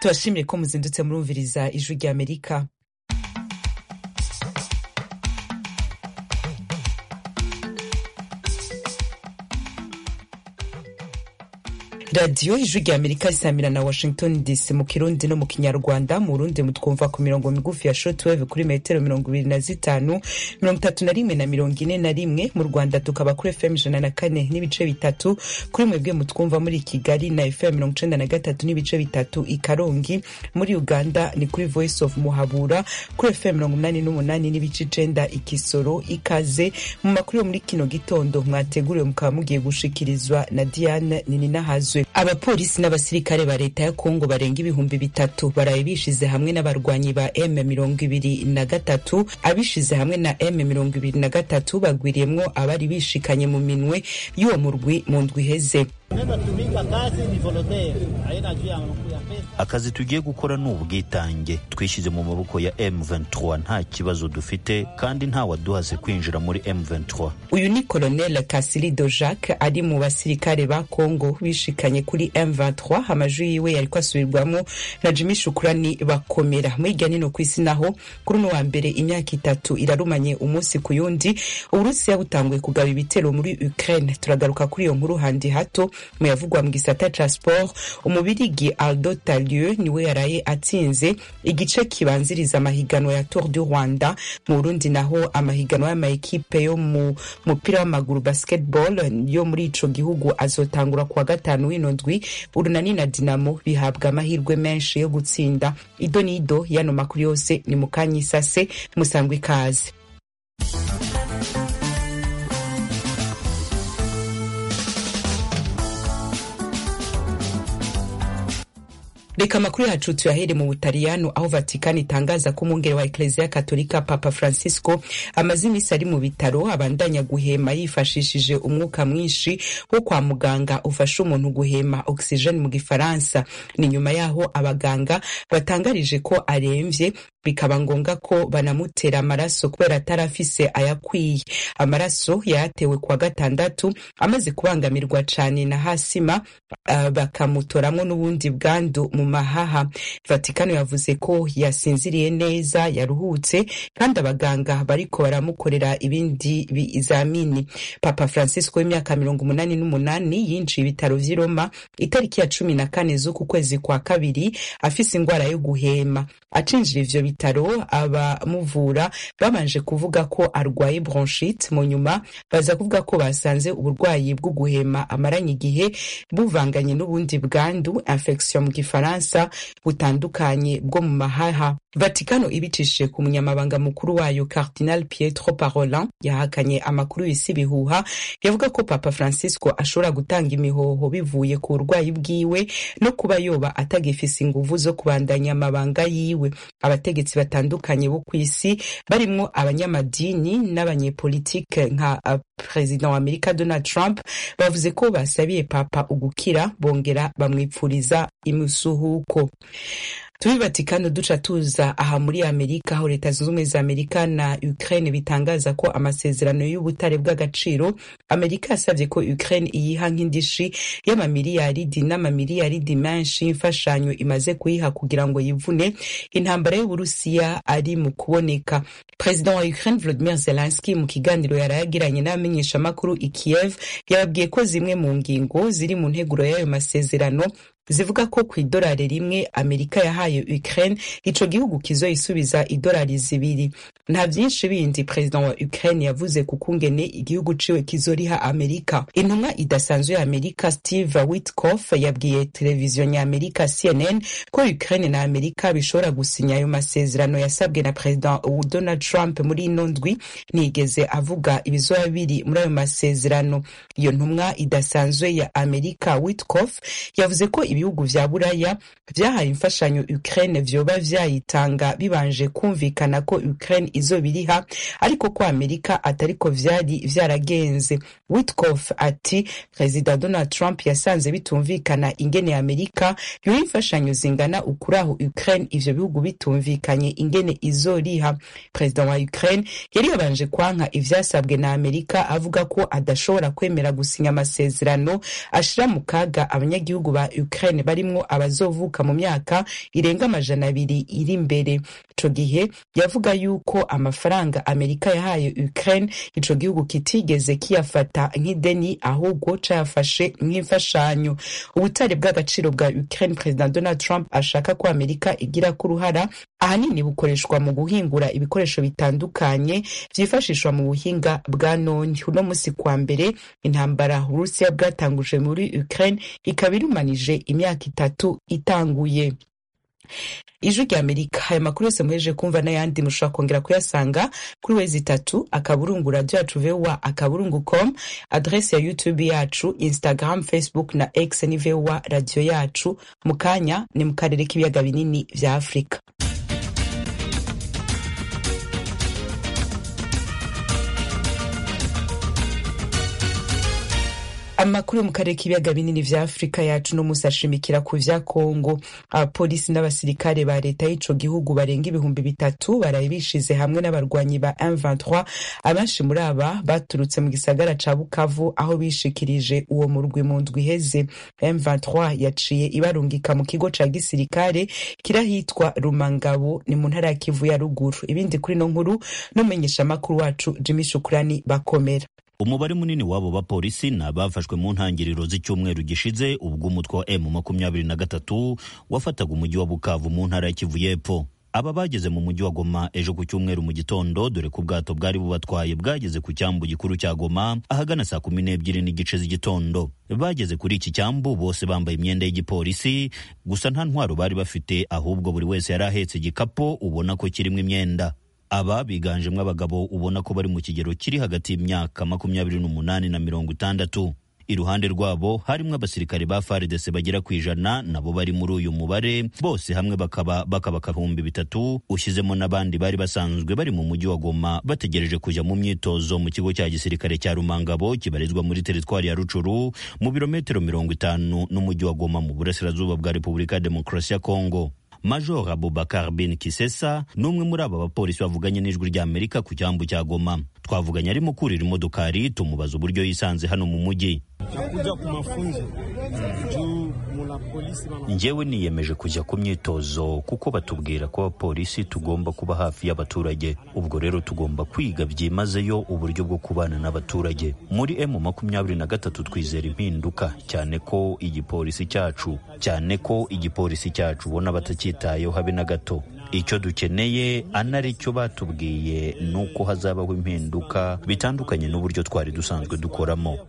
tubashimiye ko muzindutse murumviriza ijwi rya amerika radiyo ijwi rya amerika risamira na washington dc mu kirundi no mu kinyarwanda mu burundi mutwumva ku mirongo migufi ya shortwave kuri metero mirongo ibiri na zitanu mirongo itatu na rimwe na mirongo ine na rimwe mu rwanda tukaba kuri fm ijana na kane n'ibice bitatu kuri mwebwe mutwumva muri kigali na fm mirongo icenda na gatatu n'ibice bitatu i karongi muri uganda ni kuri voice of muhabura kuri fm mirongo umunani n'umunani n'ibice icenda i kisoro ikaze mu makuru yo muri kino gitondo mwateguriwe mukaba mugiye gushikirizwa na diane nininahazwe abapolisi n'abasirikare ba leta ya kongo barenga ibihumbi bitatu baraye bishize hamwe n'abarwanyi ba m mirongo ibiri na gatatu abishize hamwe na m mirongo ibiri na gatatu bagwiriyemwo abari bishikanye mu minwe y'uwo murwi mu ndwi iheze akazi tugiye gukora ni ubwitange twishyize mu maboko ya M23 nta kibazo dufite kandi nta waduhase kwinjira muri M23 uyu ni colonel Kasilido Jacques ari mu basirikare ba Congo bishikanye kuri M23 amajwi yiwe yariko asubirwamo na Jimmy Shukrani bakomera muri irya nino kw'isi naho kuri uno wa mbere imyaka itatu irarumanye umunsi ku yundi Uburusiya butanguye kugaba ibitero muri Ukraine turagaruka kuri iyo nkuru handi hato mu yavugwa mu gisata ca sport umubirigi Aldo Talieu niwe yaraye atsinze igice kibanziriza amahiganwa ya Tour du Rwanda mu Burundi naho amahiganwa y'amaekipe yo mu mupira w'amaguru basketball yo muri ico gihugu azotangura kuwa gatanu w'ino ndwi urunani na Dinamo bihabwa amahirwe menshi yo gutsinda ido n'ido yano makuru yose ni mukanya isase musangwa ikaze reka amakuru yacu tuyahere mu butaliyano aho vatikani itangaza ko umwungere wa ekleziya katolika papa francisco amaze iminsi ari mu bitaro abandanya guhema yifashishije umwuka mwinshi wo kwa muganga ufasha umuntu guhema oxygene mu gifaransa ni nyuma yaho abaganga batangarije ko aremvye bikaba ngombwa ko banamutera amaraso kubera atari afise ayakwiye amaraso yayatewe kuwa gatandatu amaze kubangamirwa cane na hasima uh, bakamutoramwo n'ubundi bwandu mu mahaha vatikano yavuze ko yasinziriye neza yaruhutse kandi abaganga bariko baramukorera ibindi bizamini papa francisco w'imyaka mirongo umunani n'umunani yinjiye ibitaro vy'i roma itariki ya cumi na kane z'uku kwezi kwa kabiri afise ingwara yo guhema acinjira ivyo bitaro abamuvura babanje kuvuga ko arwaye bronchite mu nyuma baza kuvuga ko basanze uburwayi bwo guhema amaranye igihe buvanganye n'ubundi bwandu infection mu gifaransa butandukanye bwo mu mahaha vatikano ibicishije ku munyamabanga mukuru wayo cardinal pietro parolin yahakanye amakuru y'isi bihuha yavuga ko papa francisco ashobora gutanga imihoho bivuye ku burwayi bwiwe no kuba yoba atagifise inguvu zo kubandanya amabanga yiwe abategetsi batandukanye bo ku isi barimwo abanyamadini n'abanyepolitike nka uh, perezida wa amerika donald trump bavuze ko basabiye papa ugukira bongera bamwipfuriza imusuhuko tubi vatikano duca tuza aha muri amerika aho leta zunze ubumwe za amerika na ukraine bitangaza ko amasezerano y'ubutare bw'agaciro amerika yasabye ko ukraine iyiha nk'indishi y'amamiliyaridi n'amamiliyaridi menshi y'imfashanyo imaze kuyiha kugira ngo yivune intambara y'uburusiya ari mu kuboneka perezida wa ukraine volodimir zelenski mu kiganiro yarayagiranye n'abamenyeshamakuru i kiev yababwiye ko zimwe mu ngingo ziri mu nteguro y'ayo masezerano zivuga ko ku idolari rimwe amerika yahaye ukraine ico gihugu kizoyisubiza idolari zibiri nta vyinshi bindi perezida wa ukraine yavuze ku kungene igihugu ciwe kizoriha amerika intumwa idasanzwe ya amerika steve witkoff yabwiye televiziyo nyamerika cnn ko ukraine na amerika bishobora gusinya ayo masezerano yasabwe na perezida donald trump muri ino ndwi nigeze avuga ibizoba biri muri ayo masezerano iyo ntumwa idasanzwe ya amerika witkoff yavuze ko ibihugu vya buraya vyahaye imfashanyo ukraine vyoba vyayitanga bibanje kumvikana ko ukraine izobiriha ariko ko amerika atariko vyari vyaragenze witkof ati perezida donald trump yasanze bitumvikana ingene amerika yoha imfashanyo zingana ukuraho ukraine ivyo bihugu bitumvikanye ingene izoriha perezida wa ukraine yari yabanje kwanka ivyasabwe na amerika avuga ko adashobora kwemera gusinya amasezerano ashira mu kaga abanyagihugu ba ukraine barimwo abazovuka mu myaka irenga amajana abiri iri imbere ico gihe yavuga yuko amafaranga amerika yahaye ukraine ico gihugu kitigeze kiyafata nk'ideni ahubwo cayafashe nk'imfashanyo ubutare bw'agaciro bwa ukraine perezida donald trump ashaka ko amerika igira ko uruhara ahanini bukoreshwa mu guhingura ibikoresho bitandukanye vyifashishwa mu buhinga bwa none uno musi kwa mbere intambara uburusiya bwatanguje muri ukraine ikaba irumanije imyaka itatu itanguye ijwi rya amerika aya makuru yose muhejeje kumva n'ayandi mushobora kongera kuyasanga kuri wezi itatu akaburungu radio yacu voa akaburungu com adrese ya youtube yacu instagram facebook na x ni voa radio yacu mu kanya ni mu karere k'ibiyaga binini vya afurika amakuru yo mu karere k'ibiyaga binini vya afurika yacu no musi ashimikira ku vya kongo abapolisi n'abasirikare ba leta y'ico gihugu barenga ibihumbi bitatu baraye bishize hamwe n'abarwanyi ba M23 abenshi muri aba baturutse mu gisagara ca bukavu aho bishikirije uwo murwi mu ndwi iheze M23 yaciye ibarungika mu kigo ca gisirikare kirahitwa rumangabo ni mu ntara ya kivu ya ruguru ibindi kuri no nkuru n'umumenyesha makuru wacu jimmy shukurani bakomera umubare munini w'abo bapolisi ni abafashwe mu ntangiriro z'icyumweru gishize ubwo umutwe wa emu makumyabiri na gatatu wafataga umujyi wa bukavu mu ntara ya kivu y'epfo aba bageze mu mujyi wa goma ejo ku cyumweru mu gitondo dore ko ubwato bwari bubatwaye bwageze ku cyambu gikuru cya goma ahagana saa kumi n'ebyiri n'igice z'igitondo bageze kuri iki cyambu bose bambaye imyenda y'igipolisi gusa nta ntwaro bari bafite ahubwo buri wese yari ahetse igikapu ubona ko kirimo imyenda aba biganjemo abagabo ubona ko bari mu kigero kiri hagati y'imyaka makumyabiri n'umunani na mirongo itandatu iruhande rwabo harimo abasirikare ba FARDC bagera ku ijana nabo bari muri uyu mubare bose hamwe bakaba bakaba ibihumbi bitatu ushyizemo n'abandi bari basanzwe bari mu mujyi wa Goma bategereje kujya mu myitozo mu kigo cya gisirikare cya Rumangabo kibarizwa muri teritwari ya Rucuru mu birometero mirongo itanu n'umujyi wa Goma mu burasirazuba bwa Repubulika ya Demokarasi ya Kongo Major Abubakar bin Kisesa ni umwe muri aba bapolisi bavuganye n'ijwi rya Amerika ku cyambu cya Goma. Twavuganye arimo kurira imodokari tumubaza uburyo yisanze hano mu mujyi. Njyewe niyemeje kujya ku myitozo kuko batubwira ko abapolisi tugomba kuba hafi y'abaturage. Ubwo rero tugomba kwiga byimazeyo uburyo bwo kubana n'abaturage. Muri M makumyabiri na gatatu twizera impinduka cyane ko igipolisi cyacu cyane ko igipolisi cyacu ubona batacyitayeho habe na gato. icyo dukeneye anari cyo batubwiye ni uko hazabaho impinduka bitandukanye n'uburyo twari dusanzwe dukoramo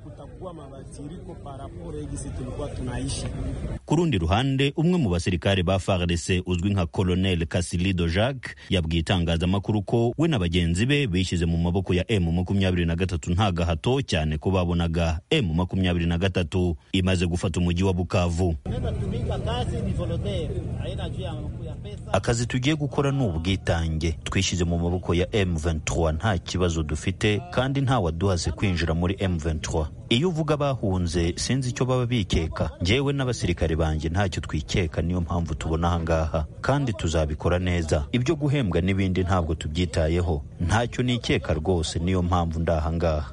ku rundi ruhande umwe mu basirikare ba FARDC uzwi nka Colonel Kasilido Jacques yabwiye itangazamakuru ko we na bagenzi be bishyize mu maboko ya M makumyabiri na gatatu nta gahato cyane ko babonaga M makumyabiri na gatatu imaze gufata umujyi wa Bukavu akazi tugiye gukora ni ubwitange twishyize mu maboko ya M23 nta kibazo dufite kandi nta waduhaze kwinjira muri M23 iyo uvuga bahunze sinzi icyo baba bikeka njyewe n'abasirikare banjye ntacyo twikeka niyo mpamvu tubona ahangaha kandi tuzabikora neza ibyo guhembwa n'ibindi ntabwo tubyitayeho ntacyo nikeka rwose niyo mpamvu ndahangaha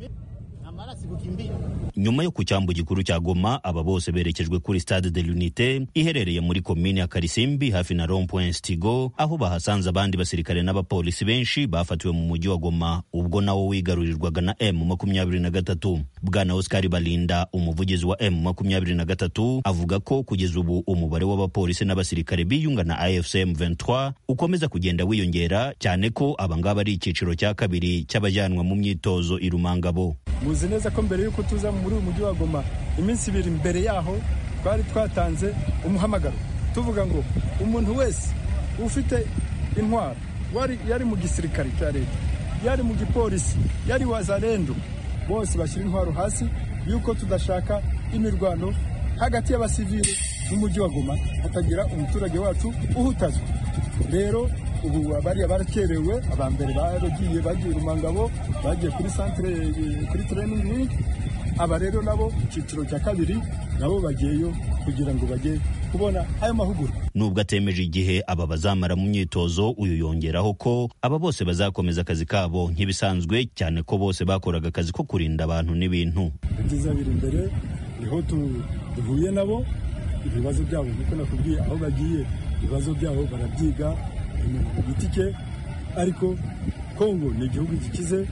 nyuma yo ku cyambu gikuru cya Goma aba bose berekejwe kuri Stade de l'Unité iherereye muri komine ya Karisimbi hafi na Rond Point Stigo aho bahasanze abandi basirikare n'abapolisi benshi bafatiwe mu mujyi wa Goma ubwo nawo wigarurirwaga na M makumyabiri na gatatu bwana Oscar Balinda umuvugizi wa M makumyabiri na gatatu avuga ko kugeza ubu umubare w'abapolisi n'abasirikare biyunga na AFC M23 ukomeza kugenda wiyongera cyane ko abangaba ari icyiciro cya kabiri cy'abajyanwa mu myitozo i Rumangabo muzi neza ko mbere y'uko tuza muri uyu mujyi wa Goma iminsi ibiri mbere yaho twari twatanze umuhamagaro tuvuga ngo umuntu wese ufite intwaro yari mu gisirikare cya leta yari mu gipolisi yari wazalendo bose bashyira intwaro hasi y'uko tudashaka imirwano hagati y'abasivili n'umujyi wa Goma hatagira umuturage wacu uhutazwa rero ubu bariya barakerewe aba mbere baragiye bagiye rumangabo bagiye kuri centre kuri training wing aba rero nabo icyiciro cya kabiri nabo bagiyeyo kugira ngo bajye kubona ayo mahugurwa nubwo atemeje igihe aba bazamara mu myitozo uyu yongeraho ko aba bose bazakomeza akazi kabo nk'ibisanzwe cyane ko bose bakoraga akazi ko kurinda abantu n'ibintu ibyiza biri imbere niho duhuye nabo ibibazo byabo nkuko nakubwiye aho bagiye ibibazo byabo barabyiga ku giti cye ariko kongo ni igihugu gikize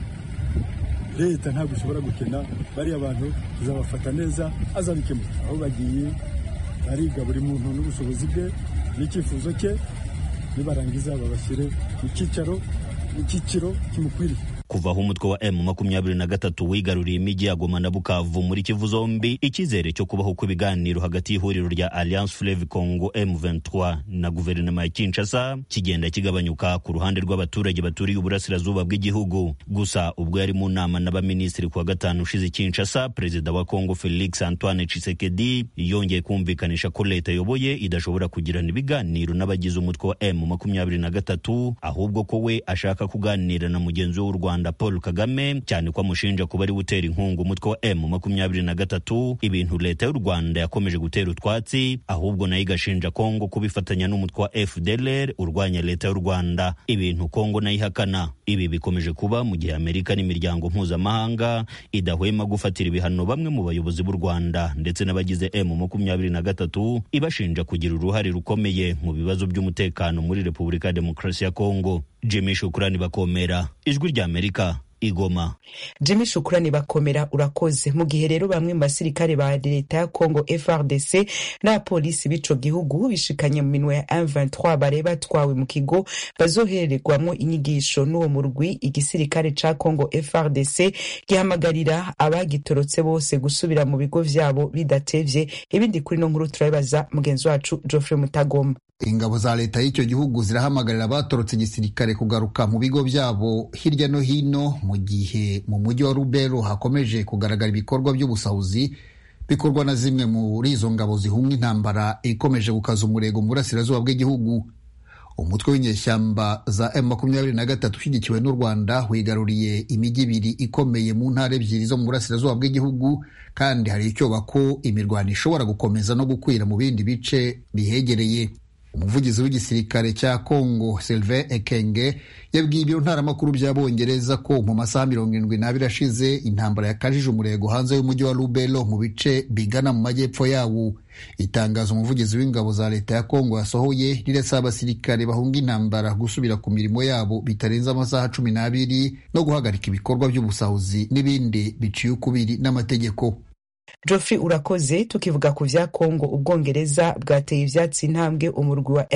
leta ntabwo ishobora gukena bariya bantu tuzabafata neza azabikemura aho bagiye bariga buri muntu n'ubushobozi bwe n'icyifuzo cye nibarangiza babashyire mu cyicaro mu cyiciro kimukwiriye kuva aho umutwe wa M makumyabiri na gatatu wigaruriye imijyi ya Goma na Bukavu muri Kivu zombi icyizere cyo kubaho kw'ibiganiro hagati y'ihuriro rya Alliance Fleuve Congo M23 na guverinoma ya Kinshasa kigenda kigabanyuka ku ruhande rw'abaturage baturiye uburasirazuba bw'igihugu gusa ubwo yari mu nama n'abaminisitiri kuwa gatanu ushize Kinshasa perezida wa Congo Felix Antoine Tshisekedi yongeye kumvikanisha ko leta yoboye idashobora kugirana ibiganiro n'abagize umutwe wa M makumyabiri na gatatu ahubwo ko we ashaka kuganira na mugenzi w'u Rwanda Rwanda Paul Kagame cyane ko amushinja kuba ari gutera inkunga umutwe wa M makumyabiri na gatatu ibintu leta y'u Rwanda yakomeje gutera utwatsi ahubwo nayo igashinja Kongo kubifatanya n'umutwe wa FDLR urwanya leta y'u Rwanda ibintu Kongo nayo ihakana ibi bikomeje kuba mu gihe Amerika n'imiryango mpuzamahanga idahwema gufatira ibihano bamwe mu bayobozi b'u Rwanda ndetse n'abagize M makumyabiri na gatatu ibashinja kugira uruhare rukomeye mu bibazo by'umutekano muri Repubulika ya Demokarasi ya Kongo Jimmy Shukrani bakomera ijwi rya Amerika igoma Jimmy Shukrani bakomera urakoze mu gihe rero bamwe mu basirikare ba leta ya Congo FRDC n'abapolisi b'ico gihugu bishikanye mu minwe ya M23 bare batwawe mu kigo bazohererwamo inyigisho n'uwo murwi igisirikare ca Congo FRDC gihamagarira abagitorotse bose gusubira mu bigo vyabo bidatevye ibindi kuri no nkuru turabibaza mugenzi wacu Geoffrey Mutagoma ingabo za leta y'icyo gihugu zirahamagarira abatorotse igisirikare kugaruka mu bigo byabo hirya no hino mu gihe mu mujyi wa rubero hakomeje kugaragara ibikorwa by'ubusahuzi bikorwa na zimwe muri izo ngabo zihunga intambara ikomeje gukaza umurego mu burasirazuba bw'igihugu umutwe w'inyeshyamba za M makumyabiri na gatatu ushyigikiwe n'u Rwanda wigaruriye imijyi ibiri ikomeye mu ntara ebyiri zo mu burasirazuba bw'igihugu kandi hari icyoba ko imirwano ishobora gukomeza no gukwira mu bindi bice bihegereye umuvugizi w'igisirikare cya Congo Sylvain Ekenge yabwiye ibiro ntaramakuru by'abongereza ko mu masaha mirongo irindwi n'abiri ashize intambara yakajije umurego hanze y'umujyi wa Lubero mu bice bigana mu majyepfo yawo itangazo umuvugizi w'ingabo za leta ya Congo yasohoye rirasaba abasirikare bahunga intambara gusubira ku mirimo yabo bitarenze amasaha cumi n'abiri no guhagarika ibikorwa by'ubusahuzi n'ibindi biciye ukubiri n'amategeko Geoffrey urakoze tukivuga ku vya Kongo ubwongereza bwateye ivyatsi intambwe umurwi wa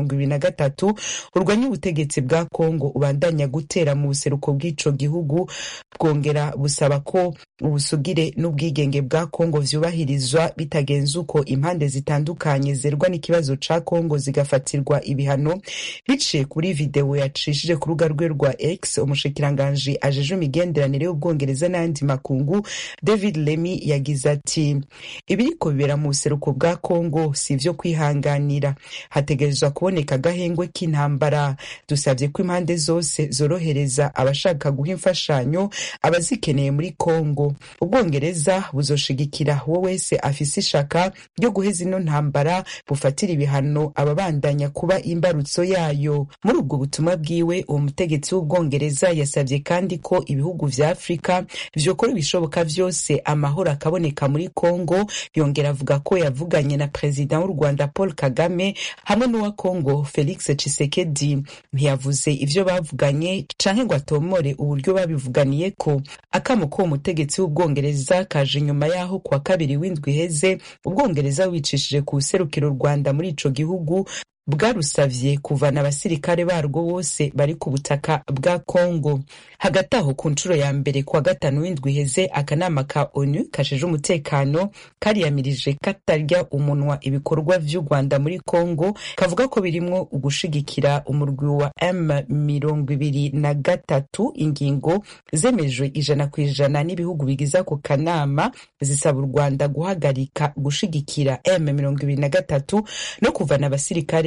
M23 urwanya ubutegetsi bwa Kongo ubandanya gutera mu buseruko bw'ico gihugu bwongera busaba ko ubusugire n'ubwigenge bwa Kongo vyubahirizwa bitagenze uko impande zitandukanye zerwa n'ikibazo ca Kongo zigafatirwa ibihano biciye kuri video yacishije ku rubuga rwe rwa X umushikiranganji ajeje imigenderanire y'ubwongereza n'ayandi makungu David Lemmy yagize ati ibiriko bibera mu buseruko bwa Kongo si ivyo kwihanganira hategerezwa kuboneka agahengwe k'intambara dusabye ko impande zose zorohereza abashaka guha imfashanyo abazikeneye muri Kongo ubwongereza buzoshigikira uwo wese afise ishaka ryo guheza ino ntambara bufatira ibihano ababandanya kuba imbarutso yayo muri ubwo butumwa bwiwe uwo mutegetsi w'ubwongereza yasabye kandi ko ibihugu vya Afurika vyokora ibishoboka vyose amahoro akaboneka muri Kongo yongera avuga ko yavuganye na perezida w'u Rwanda Paul Kagame hamwe n'uwa Kongo Felix Tshisekedi ntiyavuze ivyo bavuganye canke ngo atomore uburyo babivuganiye ko akamo ko umutegetsi w'ubwongereza kaje inyuma yaho kuwa kabiri w'indwi iheze ubwongereza wicishije ku serukiro Rwanda muri ico gihugu bwarusavye kuvana abasirikare barwo bose bari ku butaka bwa Kongo hagati aho ku nshuro ya mbere kuwa gatanu w'indwi iheze akanama ka ONU kasheje umutekano kariyamirije katarya umunwa ibikorwa vy'u Rwanda muri Kongo kavuga ko birimwo ugushigikira umurwi wa M mirongo ibiri na gatatu ingingo zemejwe ijana ku ijana n'ibihugu bigize ako kanama zisaba u Rwanda guhagarika gushigikira M mirongo ibiri na gatatu no kuvana abasirikare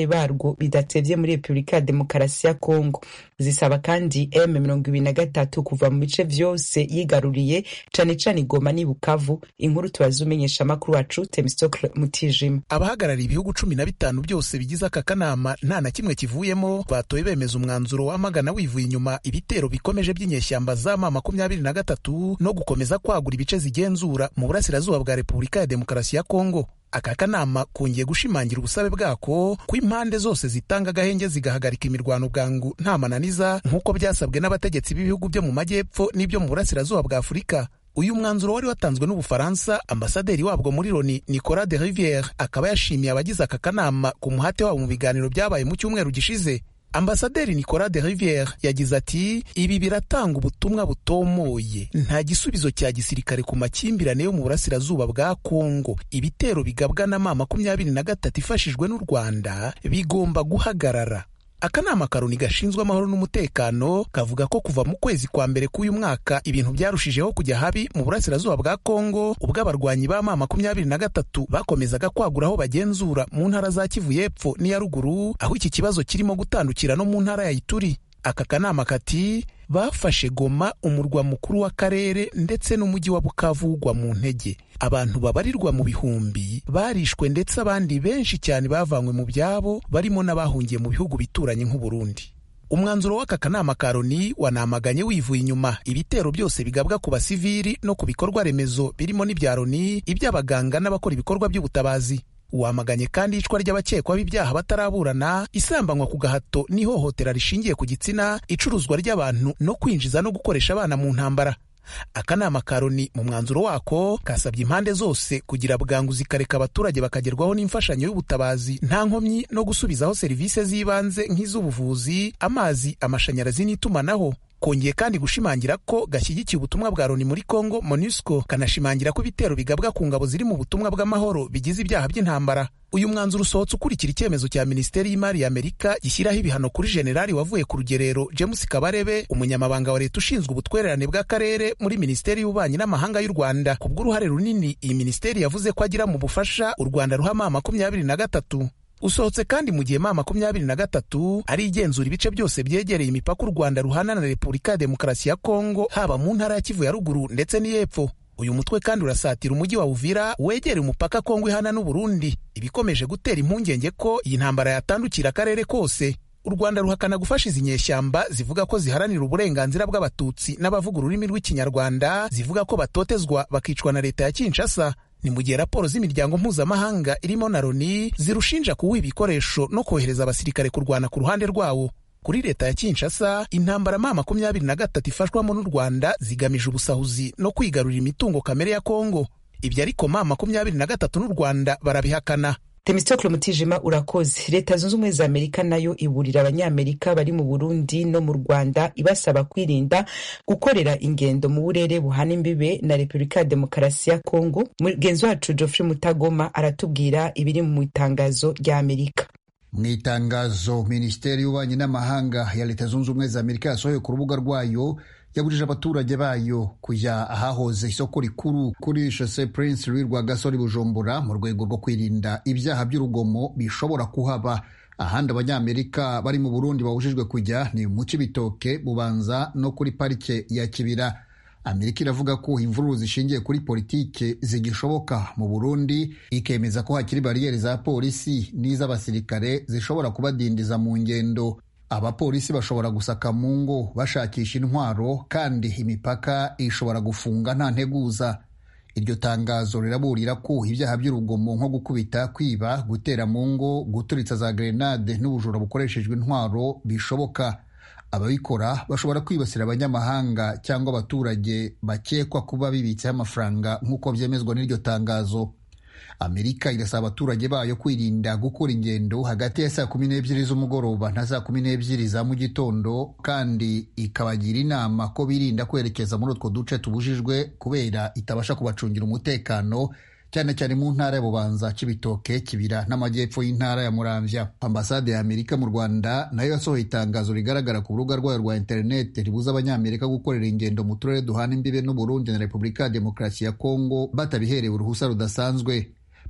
abasirikare barwo bidatevye muri repubulika ya demokarasi ya kongo zisaba kandi m mirongo ibiri na gatatu kuva mu bice vyose yigaruriye cane cane igoma n'i bukavu inkuru tubaza umenyesha amakuru wacu temistocle mutijima abahagarariye ibihugu cumi na bitanu byose bigize aka kanama nta na kimwe kivuyemo batoye bemeza umwanzuro wamagana wivuye inyuma ibitero bikomeje by'inyeshyamba za ma makumyabiri na gatatu no gukomeza kwagura ibice zigenzura mu burasirazuba bwa repubulika ya demokarasi ya kongo aka kanama kongeye gushimangira ubusabe bwako ko impande zose zitanga agahenge zigahagarika imirwano bwangu nta mananiza nk'uko byasabwe n'abategetsi b'ibihugu byo mu majyepfo n'ibyo mu burasirazuba bwa afurika uyu mwanzuro wari watanzwe n'ubufaransa ambasaderi wabwo muri loni nicolas de riviere akaba yashimiye abagize aka kanama ku muhate wabo mu biganiro byabaye mu cyumweru gishize ambasaderi nicolas de riviere yagize ati ibi biratanga ubutumwa butomoye nta gisubizo cya gisirikare ku makimbirane yo mu burasirazuba bwa kongo ibitero bigabwa na ma makumyabiri na gatatu ifashijwe n'u rwanda bigomba guhagarara akanama karoni gashinzwe amahoro n'umutekano kavuga ko kuva mu kwezi kwa mbere k'uyu mwaka ibintu byarushijeho kujya habi mu burasirazuba bwa kongo ubwo abarwanyi ba ma makumyabiri na gatatu bakomezaga kwagura aho bagenzura mu ntara za kivu y'epfo n'iya ruguru aho iki kibazo kirimo gutandukira no mu ntara ya ituri aka kanama kati bafashe goma umurwa mukuru w'akarere ndetse n'umujyi wa bukavu ugwa mu ntege abantu babarirwa mu bihumbi barishwe ndetse abandi benshi cyane bavanywe mu byabo barimo n'abahungiye mu bihugu bituranye nk'uburundi umwanzuro w'aka kanama ka loni wanamaganye wivuye inyuma ibitero byose bigabwa ku basivili no ku bikorwa remezo birimo n'ibya loni iby'abaganga n'abakora ibikorwa by'ubutabazi wamaganye kandi icwa ry'abakekwaho ibyaha bataraburana isambanywa ku gahato n'ihohotera rishingiye ku gitsina icuruzwa ry'abantu no kwinjiza no gukoresha abana mu ntambara akanama ka loni mu mwanzuro wako kasabye impande zose kugira bwangu zikareka abaturage bakagerwaho n'imfashanyo y'ubutabazi nta nkomyi no gusubizaho serivisi z'ibanze nk'iz'ubuvuzi amazi amashanyarazi n'itumanaho kongeye kandi gushimangira ko gashyigikiye ubutumwa bwa loni muri congo monusco kanashimangira ko ibitero bigabwa ku ngabo ziri mu butumwa bw'amahoro bigize ibyaha by'intambara uyu mwanzuro usohotse ukurikira icyemezo cya minisiteri y'imari ya amerika gishyiraho ibihano kuri generali wavuye ku rugerero james kabarebe umunyamabanga wa leta ushinzwe ubutwererane bw'akarere muri minisiteri y'ububanyi n'amahanga y'u rwanda ku bw'uruhare runini iyi minisiteri yavuze ko agira mu bufasha u rwanda ruha ma makumyabiri na gatatu usohotse kandi mu gihe ma makumyabiri na gatatu ari igenzura ibice byose byegereye imipaka u rwanda ruhana na repubulika ya demokarasi ya kongo haba mu ntara ya kivu ya ruguru ndetse n'iy'epfo uyu mutwe kandi urasatira umujyi wa uvira wegereye umupaka kongo ihana n'uburundi ibikomeje gutera impungenge ko iyi ntambara yatandukira akarere kose u rwanda ruhakana gufasha izi nyeshyamba zivuga ko ziharanira uburenganzira bw'abatutsi n'abavuga ururimi rw'ikinyarwanda zivuga ko batotezwa bakicwa na leta ya kinshasa ni mu gihe raporo z'imiryango mpuzamahanga irimo na loni zirushinja kuwuha ibikoresho no kohereza abasirikare kurwana ku ruhande rwawo kuri leta ya kinshasa intambara ma makumyabiri na gatatu ifashwamo n'u rwanda zigamije ubusahuzi no kwigarurira imitungo kamere ya kongo ibyo ariko ma makumyabiri na gatatu n'u rwanda barabihakana temistokle mutijima urakoze leta zunze ubumwe za amerika nayo iburira abanyamerika bari mu burundi no mu rwanda ibasaba kwirinda gukorera ingendo mu burere buhana imbibe na repubulika ya demokarasi ya kongo mugenzi wacu geoffrey mutagoma aratubwira ibiri mu itangazo rya amerika mu itangazo minisiteri y'ububanyi n'amahanga ya leta zunze ubumwe za amerika yasohoye ku rubuga rwayo yabujije abaturage bayo kujya ahahoze isoko rikuru kuri shose prince louis rwagasore bujumbura mu rwego rwo kwirinda ibyaha by'urugomo bishobora kuhaba ahandi abanyamerika bari mu burundi babujijwe kujya ni mu cibitoke bubanza no kuri parike ya kibira amerika iravuga ko imvururu zishingiye kuri politike zigishoboka mu burundi ikemeza ko hakiri bariyeri za polisi n'iz'abasirikare zishobora kubadindiza mu ngendo abapolisi bashobora gusaka mu ngo bashakisha intwaro kandi imipaka ishobora gufunga nta nteguza iryo tangazo riraburira ko ibyaha by'urugomo nko gukubita kwiba gutera mu ngo guturitsa za grenade n'ubujura bukoreshejwe intwaro bishoboka ababikora bashobora kwibasira abanyamahanga cyangwa abaturage bakekwa kuba bibitseho amafaranga nk'uko byemezwa n'iryo tangazo amerika irasaba abaturage bayo kwirinda gukora ingendo hagati ya saa kumi n'ebyiri z'umugoroba na saa kumi n'ebyiri za mu gitondo kandi ikabagira inama ko birinda kwerekeza muri utwo duce tubujijwe kubera itabasha kubacungira umutekano cyane cyane mu ntara ya bubanza cibitoke kibira n'amajyepfo y'intara ya muramvya ambasade ya amerika mu rwanda nayo yasohoye itangazo rigaragara ku rubuga rwayo rwa interineti ribuza abanyamerika gukorera ingendo mu turere duhana imbibe n'uburundi na repubulika ya demokarasi ya kongo batabiherewe uruhusa rudasanzwe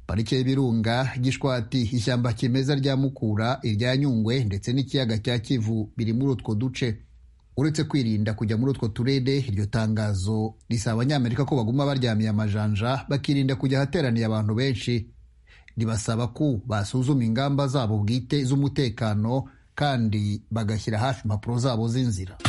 parike y'ibirunga gishwati ishyamba kimeza rya mukura irya nyungwe ndetse n'ikiyaga cya kivu biri muri utwo duce uretse kwirinda kujya muri utwo turere iryo tangazo risaba abanyamerika ko baguma baryamiye amajanja bakirinda kujya ahateraniye abantu benshi ribasaba ko basuzuma ingamba zabo bwite z'umutekano kandi bagashyira hafi impapuro zabo z'inzira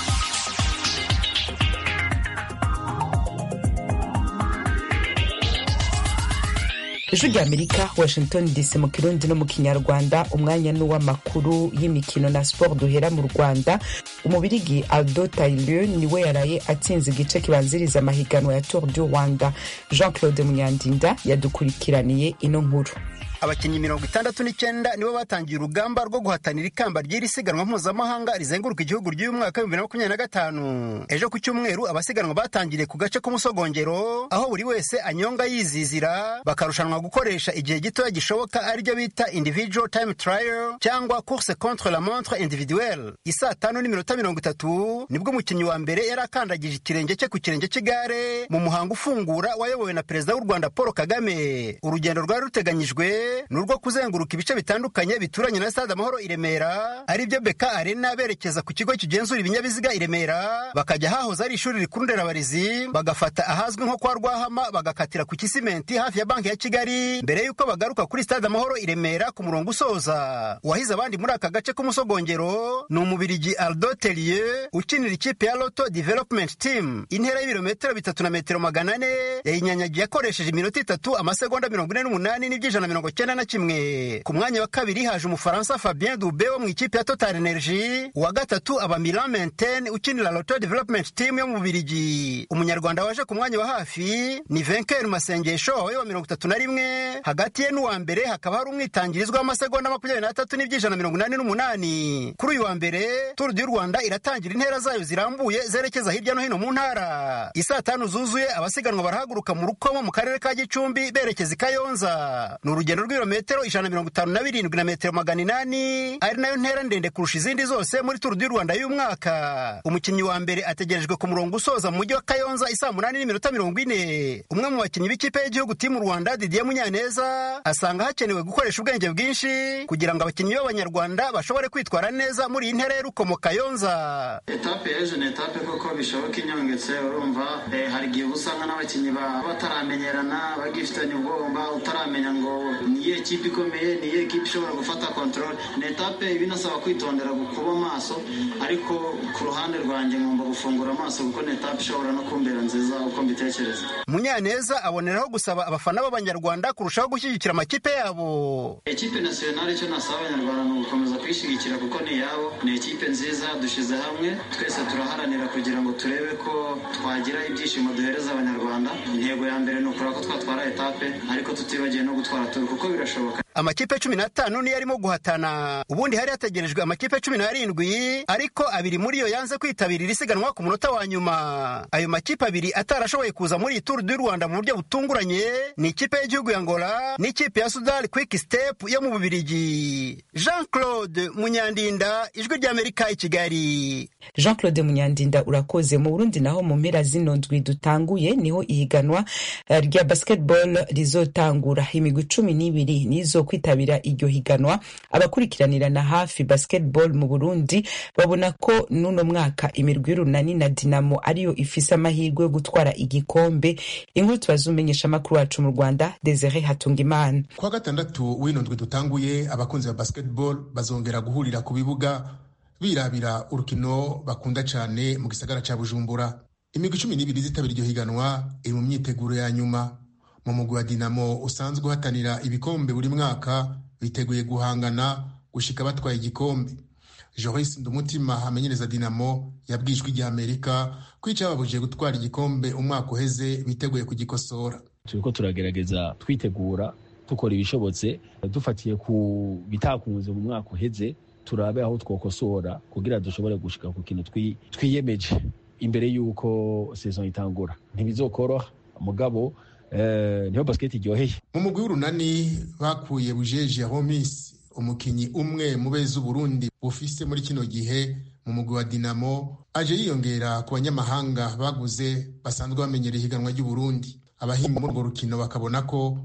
ijwi rya amerika washington dc mu kirundi no mu kinyarwanda umwanya n'uw'amakuru y'imikino na siporo duhera mu rwanda umubirigi aldo taillieu niwe yaraye atsinze igice kibanziriza amahiganwa ya tour du rwanda jean claude munyandinda yadukurikiraniye ino nkuru abakinnyi mirongo itandatu n'icyenda nibo batangiye urugamba rwo guhatanira ikamba ry'iri siganwa mpuzamahanga rizenguruka igihugu ry'uyu mwaka w'ibihumbi bibiri na makumyabiri na gatanu ejo ku cyumweru abasiganwa batangiriye ku gace k'umusogongero aho buri wese anyonga yizizira bakarushanwa gukoresha igihe gitoya gishoboka aribyo bita individual time trial cyangwa course contre la montre individuelle isaa tanu n'iminota mirongo itatu nibwo umukinnyi wa mbere yari akandagije ikirenge cye ku kirenge cy'igare mu muhango ufungura wayobowe na perezida w'u rwanda paul kagame urugendo rwari ruteganyijwe ni urwo kuzenguruka ibice bitandukanye bituranye na stade amahoro i remera ari byo beka arena berekeza ku kigo kigenzura ibinyabiziga i remera bakajya hahoze ari ishuri rikuru nderabarezi bagafata ahazwi nko kwa rwahama bagakatira ku kisimenti hafi ya banki ya kigali mbere y'uko bagaruka kuri stade amahoro i remera ku murongo usoza uwahize abandi muri aka gace k'umusogongero ni umubirigi aldo telie ukinira ikipe ya loto development team intera y'ibirometero bitatu na metero magana ane yayinyanyagiye akoresheje iminota itatu amasegonda mirongo ine n'umunani n'iby'ijana mirongo cyenda na kimwe ku mwanya wa kabiri haje umufaransa fabien dube wo mu ikipe ya total energy uwa gatatu aba milan menten ukinira loto development team yo mu bubirigi umunyarwanda waje ku mwanya wa hafi ni venker masengesho wawe wa mirongo itatu na rimwe hagati ye n'uwa mbere hakaba hari umwitangirizwa w'amasegonda makumyabiri n'atatu n'iby'ijana mirongo inani n'umunani kuri uyu wa mbere turu du rwanda iratangira intera zayo zirambuye zerekeza hirya no hino mu ntara isaa tanu zuzuye abasiganwa barahaguruka mu rukomo mu karere ka gicumbi berekeza i kayonza ni urugendo rw'ibirometero ijana na mirongo itanu na birindwi na metero magana inani ari nayo ntera ndende kurusha izindi zose muri turu du rwanda y'uyu mwaka umukinnyi wa mbere ategerejwe ku murongo usoza mu mujyi wa kayonza isaa munani n'iminota mirongo ine umwe mu bakinnyi b'ikipe y'igihugu timu rwanda didier munyaneza asanga hakenewe gukoresha ubwenge bwinshi kugira ngo abakinnyi b'abanyarwanda bashobore kwitwara neza muri iyi ntera y'urukomo kayonza etape y'ejo ni etape koko bishoboka inyongetse urumva hari igihe uba usanga n'abakinnyi bataramenyerana bagifitanye ubwoba utaramenya ngo niyo ekipe ikomeye niyo ekipe ishobora gufata kontorore ni etape binasaba kwitondera kuba amaso ariko ku ruhande rwanjye ngomba gufungura amaso kuko ni etape ishobora no kumbera nziza uko mbitekereza munyaneza aboneraho gusaba abafana b'abanyarwanda kurushaho gushyigikira amakipe yabo ekipe nasiyonari icyo nasaba abanyarwanda ni ugukomeza kuyishyigikira kuko ni iyabo ni ekipe nziza dushyize hamwe twese turaharanira kugira ngo turebe ko twagira ibyishimo duhereza abanyarwanda intego ya mbere ni ukura ko twatwara etape ariko tutibagiwe no gutwara turu kuko birashoboka amakipe cumi n'atanu niyo arimo guhatana ubundi hari hategerejwe amakipe cumi n'arindwi ariko abiri muri yo yanze kwitabira isiganwa ku munota wa nyuma ayo makipe abiri atarashoboye kuza muri iyi turu du rwanda mu buryo butunguranye ni ikipe y'igihugu ya ngola n'ikipe ya sudani kwiki step yo mu bubirigi jean claude munyandinda ijwi ry'amerika i kigali jean claude munyandinda urakoze mu burundi naho mu mpera zino ndwi dutanguye niho ihiganwa rya basketball rizotangura imigwi cumi n'ibiri nizo kwitabira iryo higanwa abakurikiranirana hafi basketball mu burundi babona ko n'uno mwaka imirwi y'urunani na dinamo ariyo ifise amahirwe yo gutwara igikombe inkuru tubaza umenyesha amakuru wacu mu rwanda desire hatungimana kuwa gatandatu w'ino ndwi dutanguye abakunzi ba basketball bazongera guhurira ku bibuga birabira urukino bakunda cyane mu gisagara cya bujumbura imigwi cumi n'ibiri zitabira iryo higanwa iri mu myiteguro ya nyuma mu mugwi wa dinamo usanzwe uhatanira ibikombe buri mwaka biteguye guhangana gushika batwaye igikombe joris ndumutima amenyereza dinamo yabwijwe ijya amerika ko icyababujije gutwara igikombe umwaka uheze biteguye kugikosora turiko turagerageza twitegura dukora ibishobotse dufatiye ku bitakunze mu mwaka uheze turabe aho twokosora kugira dushobore gushika ku kintu twiyemeje imbere y'uko saison itangura ntibizokoroha mugabo niho basiketi iryoheye mu mugwi w'urunani bakuye bujeje homis umukinyi umwe mu beza uburundi bufise muri kino gihe mu mugwi wa dinamo aje yiyongera ku banyamahanga baguze basanzwe bamenyereye ihiganwa ry'uburundi abahinga muri urwo rukino bakabona ko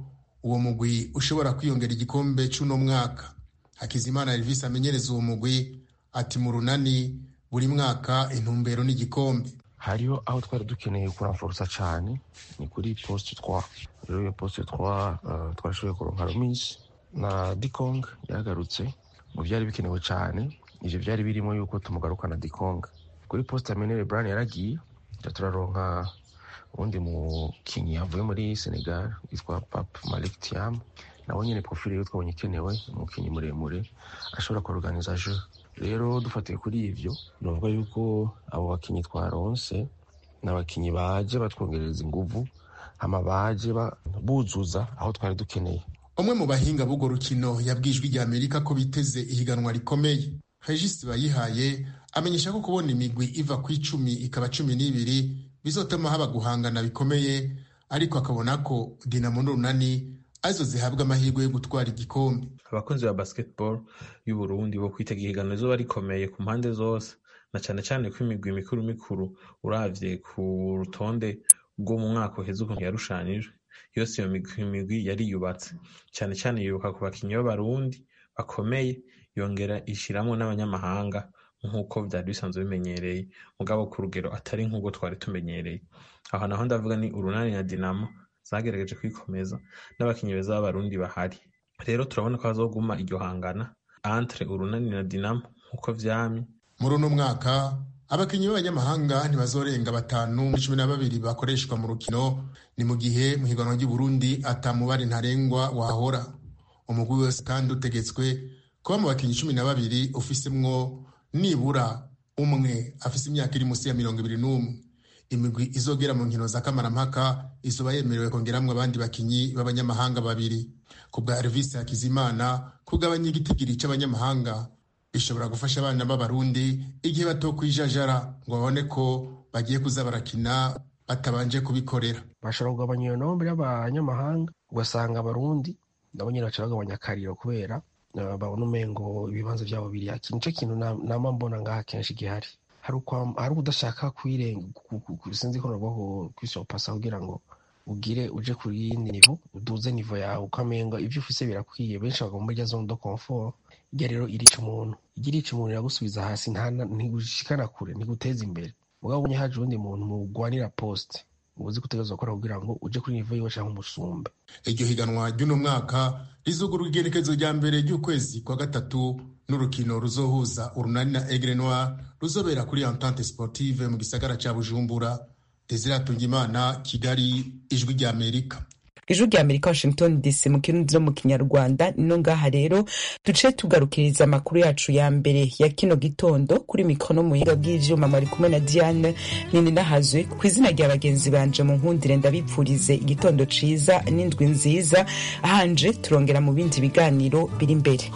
uwo mugwi ushobora kwiyongera igikombe c'uno mwaka hakizimana elvis amenyereza uwo mugwi ati mu runani buri mwaka intumbero n'igikombe hariho aho twari dukeneye kuramforosa cyane ni kuri poste 3 rero iyo poste 3 uh, twarashoboye kuronka romis na dikong yagarutse mu byari bikenewe cyane ivyo byari birimo yuko tumugarukana dikong kuri poste ya menere bran yaragiye turaronka ubundi mukinyi yavuye muri senegal yitwa pap malik tiam nawe nyine profile yo twabonye ikenewe umukinyi muremure ashobora kuorganiza jeu rero dufatiye kuri ivyo novuga yuko abo bakinyi twaronse ni abakinyi baje batwongereza inguvu hama baje buzuza aho twari dukeneye umwe mu bahinga b'urwo rukino yabwijwe rya amerika ko biteze ihiganwa rikomeye regis bayihaye amenyesha ko kubona imigwi iva ku icumi ikaba cumi n'ibiri bizotuma haba guhangana bikomeye ariko akabona ko dinamo n'urunani arizo zihabwa amahirwe yo gutwara igikombe abakunzi ba basketball y'u Burundi bo kwitega ihiganwa rizoba rikomeye ku mpande zose na cyane cyane ko imigwi mikuru mikuru uravye ku rutonde rwo mu mwaka uheze ukuntu yarushanijwe yose iyo migwi yari yubatse cyane cyane yibuka ku bakinyi b'abarundi bakomeye yongera ishiramwo n'abanyamahanga nk'uko vyari bisanzwe bimenyereye mugabo ku rugero atari nk'ubwo twari tumenyereye aho naho ndavuga ni urunani na dinamo zagerageje kwikomeza n'abakinyi beza b'abarundi bahari rero turabona ko hazoguma iryo hangana entre urunani na dinamo nk'uko vyamye muri uno mwaka abakinyi b'abanyamahanga ntibazorenga batanu muri cumi na babiri bakoreshwa mu rukino ni mu gihe mu higanwa ry'uburundi atamubare ntarengwa wahora umugwi wese kandi utegetswe kuba mu bakinyi cumi na babiri ufisemwo nibura umwe afise imyaka iri munsi ya mirongo ibiri n'umwe imigwi izogera mu nkino za kamarampaka izoba yemerewe kongeramwo abandi bakinyi b'abanyamahanga babiri ku bwa Elvis Hakizimana kugabanya igitigiri c'abanyamahanga bishobora gufasha abana b'abarundi igihe batokwijajara ngo babone ko bagiye kuza barakina batabanje kubikorera bashobora kugabanya iyo nombre y'abanyamahanga ugasanga abarundi nabo nyine baca bagabanya akariro kubera babona umengo ibibanza byabo biri haki nico kintu nama mbona ngaha kenshi gihari hari ukudashaka kwirenga sinzi ko nabwo kwisopasa kugira ngo ugire uje kuri yindi nivo uduze nivo yawe ukamenga ibyo ufise birakwiye benshi bagomba muri rya zone de confort irya rero irica umuntu irya irica umuntu iragusubiza hasi ntigushikana kure ntiguteza imbere mugabo ubonye haje uwundi muntu mugwanira poste uzi gutegerezwa gukora kugira ngo uje kuri nivo yiwe canke umusumbe iryo higanwa ry'uno mwaka rizugurwa igerekezo rya mbere ry'ukwezi kwa gatatu n'urukino ruzohuza urunani na Aigle Noir ruzobera kuri Entente Sportive mu gisagara ca Bujumbura Desire Tungimana Kigali ijwi rya Amerika ijwi rya amerika washington dc mu kirundi no mu kinyarwanda nino ngaha rero duce tugarukiriza amakuru yacu ya mbere ya kino gitondo kuri mikoro no mu buhinga bw'ivyuma mwari kumwe na diane nini nahazwe ku izina rya bagenzi banje mu nkundire ndabipfurize igitondo ciza n'indwi nziza hanje turongera mu bindi biganiro biri imbere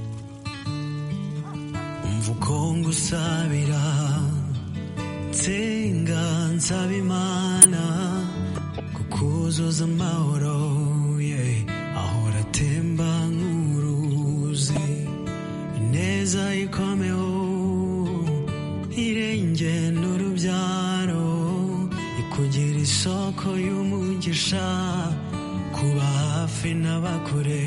umva uko ngusabira nsenga nsaba imana kuzuza amahoro yeah. ahora atemba nk'uruzi ineza ikomeho irenge n'urubyaro ikugira isoko y'umugisha kuba hafi n'abakure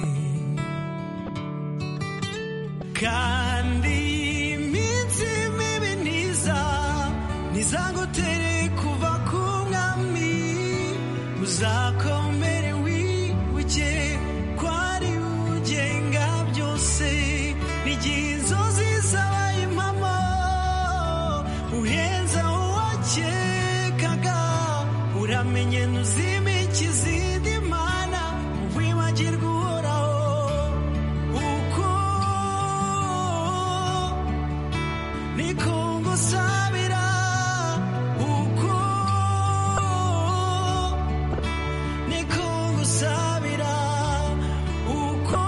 kandi iminsi mibi ntiza ntizagutere kuva ku mwami uzakomere wibuke ko ari ugenga byose n'igihe inzozi zabaye impamo uhenze uwakekaga uramenye ntuzimike izindi mana wibagirwa uhoraho uko niko ngusabira uko niko ngusabira uko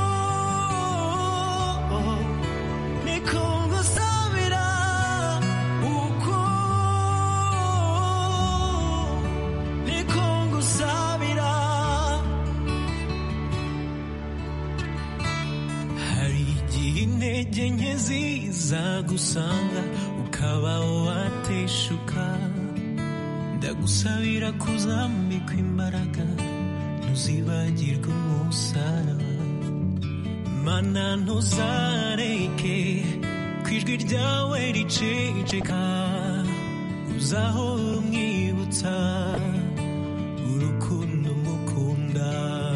niko ngusabira uko niko ngusabira hari igihe intege nke ziza gusanga ukaba wateshuka ndagusabira kuzambikwa imbaraga ntuzibagirwe umusaraba mana ntuzareke ku ijwi ryawe riceceka uzahora umwibutsa urukundo mukunda